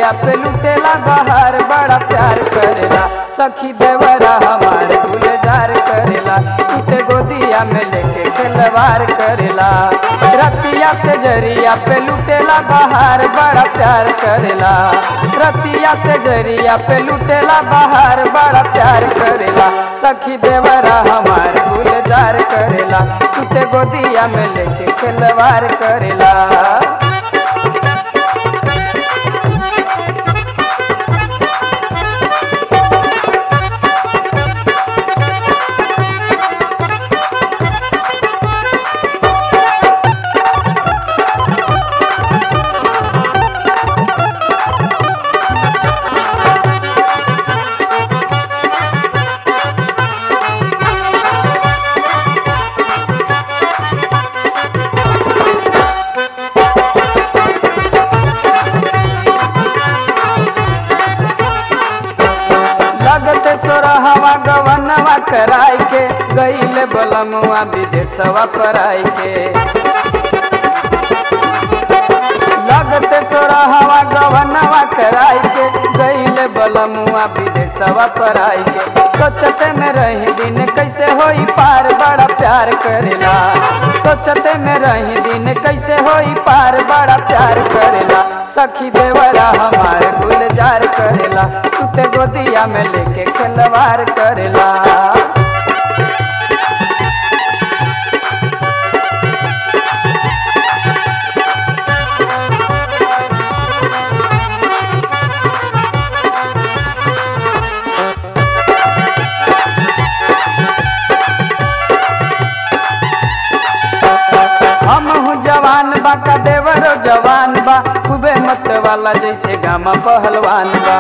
जरिया पे लुटेला बाहर बड़ा प्यार करेला सखी देवरा हमार गुलजार करेला सुते गोदिया में लेके खिलवार करेला रतिया से जरिया पे लुटेला बाहर बड़ा प्यार करेला रतिया से जरिया पे लुटेला बाहर बड़ा प्यार करेला सखी देवरा हमार गुलजार करेला सुते गोदिया में लेके खिलवार करेला लगते सोरहवा गवनवा कराई के गईले बलमुआ विदेशवा पराई के लगते सोरहवा गवनवा कराई के गईले बलमुआ विदेशवा पराई के सोचते में रही दिन कैसे होई पार बड़ा प्यार करेला सोचते में रही दिन कैसे होई पार बड़ा प्यार करेला सखी देवरा हमार गुलजार करेला सुते गोदिया में लेके खिलवार करेला हम हूँ जवान बा का देवरो जवान बा खूबे मत वाला जैसे गामा पहलवान बा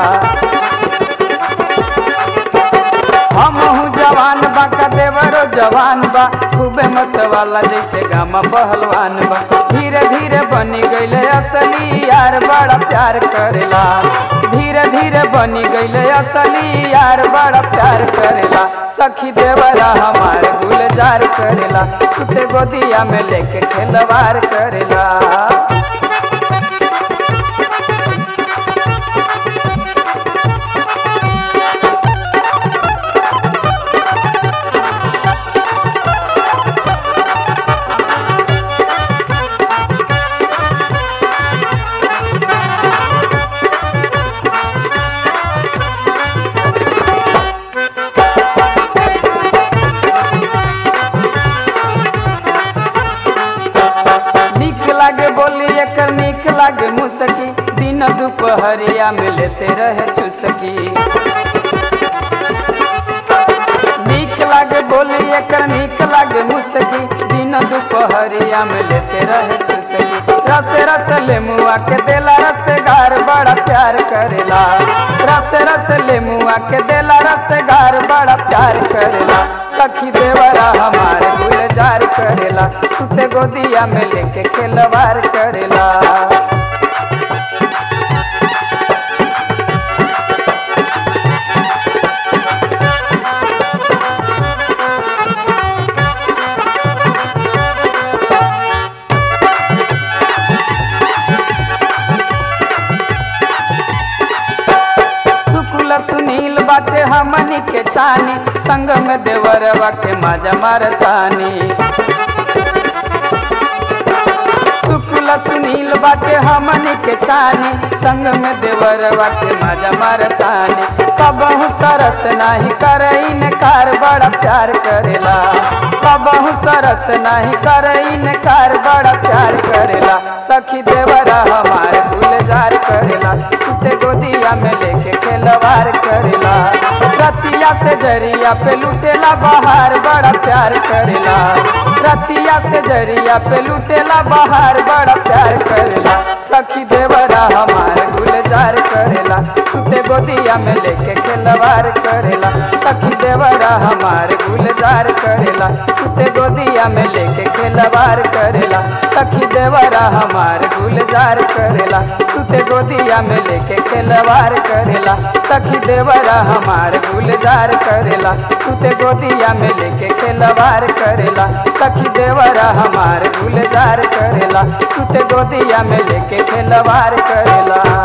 हम हूँ जवान बा का देवरो जवान बा खूबे मत वाला जैसे गामा पहलवान बा धीरे धीरे बनी गईले असली यार बड़ा प्यार करेला धीरे धीरे बनी गईले असली यार बड़ा प्यार करेला सखी देवरा हमार गुलजार करेला सुते गोदिया में लेके खेलवार करेला निक लागे बोली एकर निक लागे मुसकी दिन दुपहरिया में लेते रहे चुसकी निक लागे बोली एकर निक लागे मुसकी दिन दुपहरिया में लेते रहे चुसकी रस रस ले मुआ के देला रस गार बड़ा प्यार करेला रस रस ले मुआ के देला रस गार बड़ा प्यार करेला सखी देवरा हमार गुलजार करेला सुते गोदिया में लेके खेलवार करेला शुक्ल सुनील बाटे हमनी के छानी संग में देवरवा के माजा मारतानी शुक्ल सुनील बाटे हमनी के छानी संग में देवरवा के माजा मारतानी कबहू सरस नाही करईन कार बड़ा प्यार करेला कबहू सरस नाही करईन कार बड़ा प्यार करेला सखी देवरा हमार गुलजार करेला सुते गोदिया में लेके खेलवार करेला रतिया से जरिया पे लुटेला बाहर बड़ा प्यार करेला रतिया से जरिया पे लुटेला बाहर बड़ा प्यार करेला सखी देवरा हमार गुलजार करेला सुते गोदिया में लेके खेलवार करेला सखी देवरा हमार गुलजार करेला सुते गोदिया में लेके खेलवार करेला सखी देवरा हमार गुलजार करेला सुते गोदिया में लेके खेलवार करेला सखी देवरा हमार गुलजार करेला सुते गोदिया में लेके खेलवार करेला सखी देवरा हमार गुलजार करेला सुते गोदिया में लेके खेलवार करेला